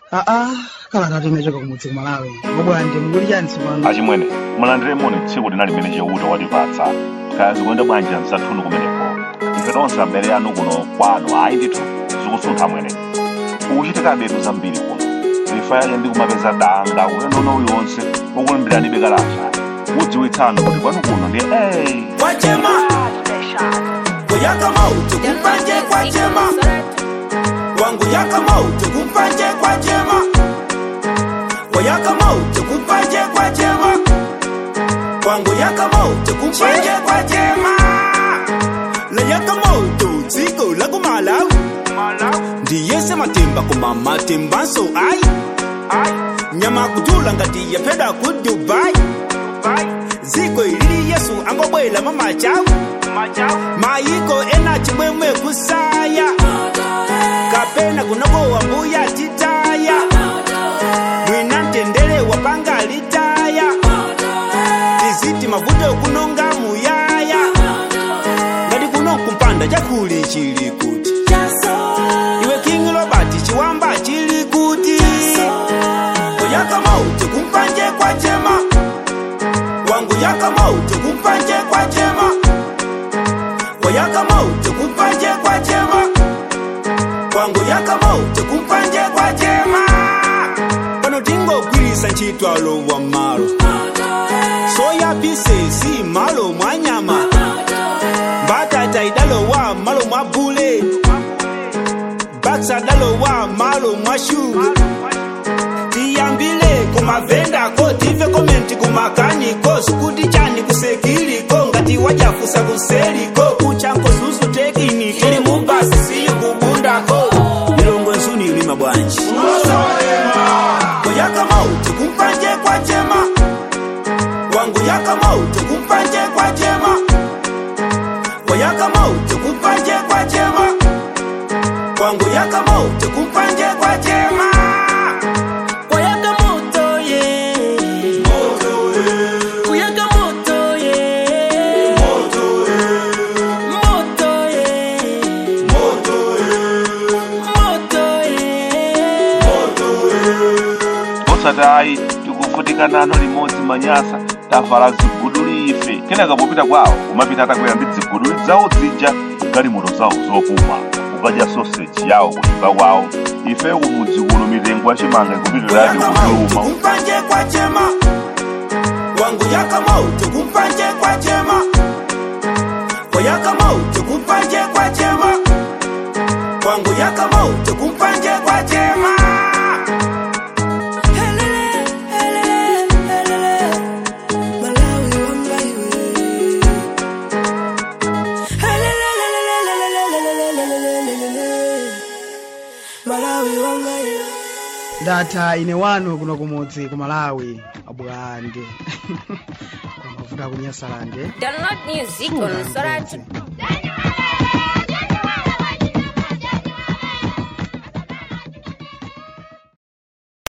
aa kala tatu inachoka kumudzi kumalawi ngobwandi mukuli chani tsopano achimwene mulandire moni tsiku lina limene cheuta watipatsa kaya zikuyenda bwanji msathunu kumeneko ife tonse abale anu kuno kwanu ayi ndithu zikusuntha mwene ukuchitika betu zambiri kuno ifa yake ndi kumapeza danga ulendo uliwonse ukulimbiranibe kalasha udziwitsanu kuti kwanu kuno ndi ey kwachema kuyaka mauti kumpanje kwachema wangu yaka mauti kumpanje kwachema kuyaka mauti kumpanje kwachema wangu yaka mauti kumpanje kwachema layaka mauti dziko lakumalawi ndiyese matemba koma matembanso ayi nyama kutula ngati yapeda ku dubai dziko ilili yesu angobwela mamachawu mayiko ena chimwemwe kusaya kapena kunokowa mbuya titaya mwina mtendere wapanga litaya tiziti mavuto kunonga muyaya ngati kuno kumpanda chakuli chili kuti iwe king robert chiwamba chili kuti kuyaka mauti kumpanje kwachema wangu yaka mauti kumpanje kwachema wayaka mauti kumpanje kwachema wangu yaka mauti kumpanje kwachema pano tingogwirisa ntchitwalo wa malo soya pisesi malo mwa nyama mbatata idalowa malo mwa bule baksa dalowa malo mwa shu tiyambile kumavendako tive komenti kumakaniko sikuti chani kusekiliko ngati wachafusa kuseliko kuchanko susu tekiniki tili mubasi siyi kubundako milongo nsuni ilima bwanji kuyaka mauti kumpanje kwachema wangu yaka mauti kumpanje kwachema kuyaka mauti kumpanje kwachema wangu yaka mauti kumpanje kwachema Kuyaka moto ye Kuyaka moto ye Moto ye Moto ye osati ayi tikuvutika nano limodzi manyasa tavala ziguduli ife kenaka popita kwawo kumapita atakwera ndi ziguduli zawo zija galimoto zawo zopuma kukadya soseji yawo kunyumba kwawo ife kumudzi kuno mitengo yachimanga ikupitirani Kuyaka mauti kukuluma kumpanje kwachema Wangu yaka mauti kumpanje kwachema Kuyaka mauti kumpanje kwachema Wangu yaka mauti kumpanje kwachema ndatha ine wanu kuno kumudzi kumalawi abwande kwamavuta kunyasalande Download music on Sorati.